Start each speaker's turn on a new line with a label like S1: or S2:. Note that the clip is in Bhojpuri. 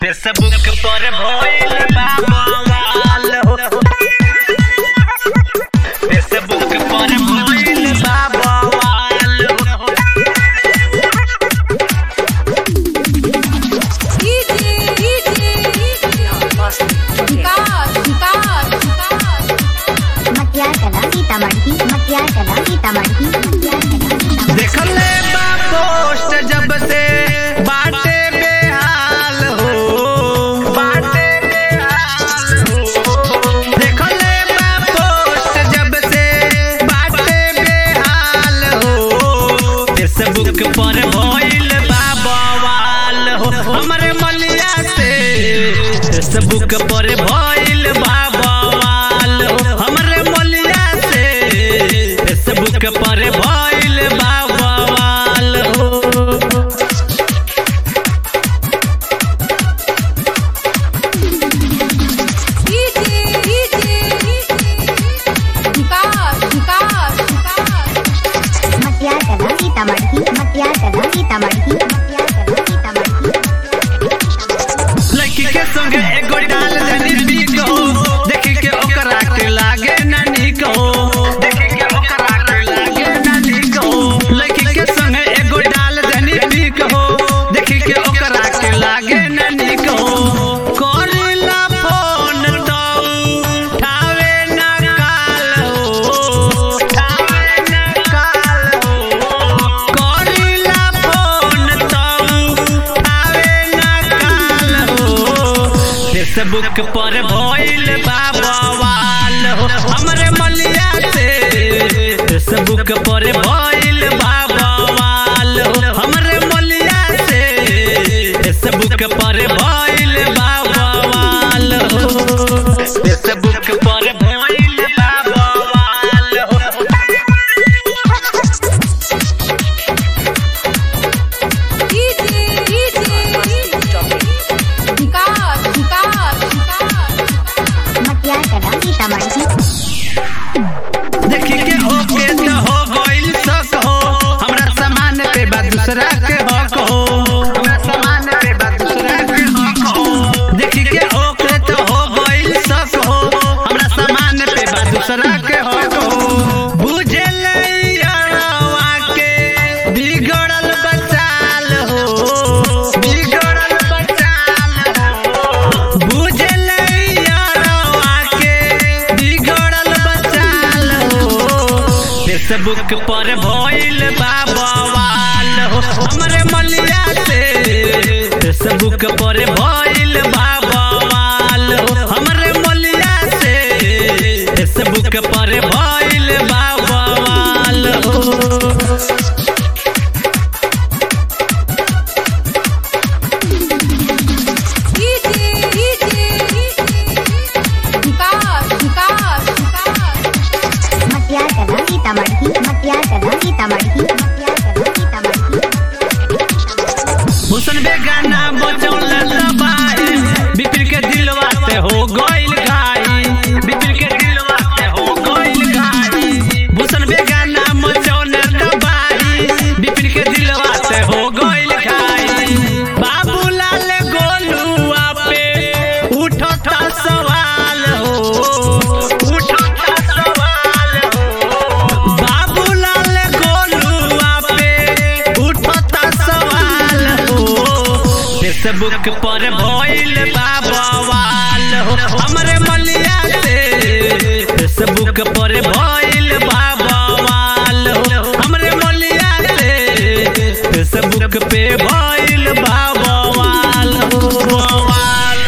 S1: फेसबुक पर भइल बा बवाल हो फेसबुक पर भइल बा बवाल हो
S2: डीजे डीजे विकास विकास विकास
S3: मटियार कला सीतामढ़ी मटियार कला सीतामढ़ी मटियार कला सीतामढ़ी
S1: देखले बा पोस्ट जब से बाटे बेहाल हो बाटे बेहाल हो देखले बा पोस्ट जब से बाटे बेहाल हो फेसबुक पर भइल बा बवाल हो हमरे मलिया से फेसबुक पर भइल बा बवाल हो हमरे मलिया से फेसबुक पर भइल बा बवाल हो
S2: डीजे डीजे विकास विकास विकास
S3: मटियार कला सीतामढ़ी मटियार कला सीतामढ़ी मटियार कला सीतामढ़ी
S1: लड़की के संगे एगो डाल देनी पीक हो देखी के ओकरा के लागे ना नीक हो देखी के ओकरा के लागे ना नीक हो लड़की के संगे एगो डाल देनी पीक हो देखी के ओकरा के लागे ना नीक हो करेला फोन तो उठावे ना काल हो उठावे ना काल हो करेला फोन तो उठावे ना काल हो फेसबुक पर भइल बा बवाल हो हमरे मलिया से फेसबुक पर भइल बा बवाल हो हमरे मलिया से फेसबुक पर भइल बा बवाल हो फेसबुक पर भइल बा बवाल हो
S2: डीजे डीजे विकास विकास विकास
S3: मटियार कला सीतामढ़ी
S1: देखी के ओके तो हो गइल शक हो हमरा सामान पे बा दूसरा के हक हो हमरा सामान पे बा दूसरा के हक हो देखी के ओके तो हो गइल शक हो हमरा सामान पे बा दूसरा के हक हो बुझे यारवा के बिगड़ल बचाल हो बिगड़ल बचाल हो बुझे यारवा के बिगड़ल बचाल हो फेसबुक पर भइल बा बवाल हो हमरे मलिया से फेसबुक पर भइल बा बवाल हो हमरे मलिया से फेसबुक पर भइल बा बवाल हो
S2: डीजे डीजे विकास विकास विकास
S3: मटियार कला सीतामढ़ी मटियार कला सीतामढ़ी मटियार कला सीतामढ़ी
S1: हुसन बेगाना बचौल दबाई बिपिन के दिलवा से हो गइल घाई बिपिन के दिलवा से हो गइल घाई हुसन बेगाना मचौल दबाई बिपिन के दिलवा से हो गइल घाई बाबूलाल गोलुआ पे उठो था सवाल हो उठो था सवाल हो बाबूलाल गोलुआ पे उठता सवाल हो फेसबुक पर भइल बा बवाल हो हमरे मलिया से फेसबुक पर भइल बा बवाल हो हमरे मलिया से फेसबुक पे भइल बा बवाल हो बवाल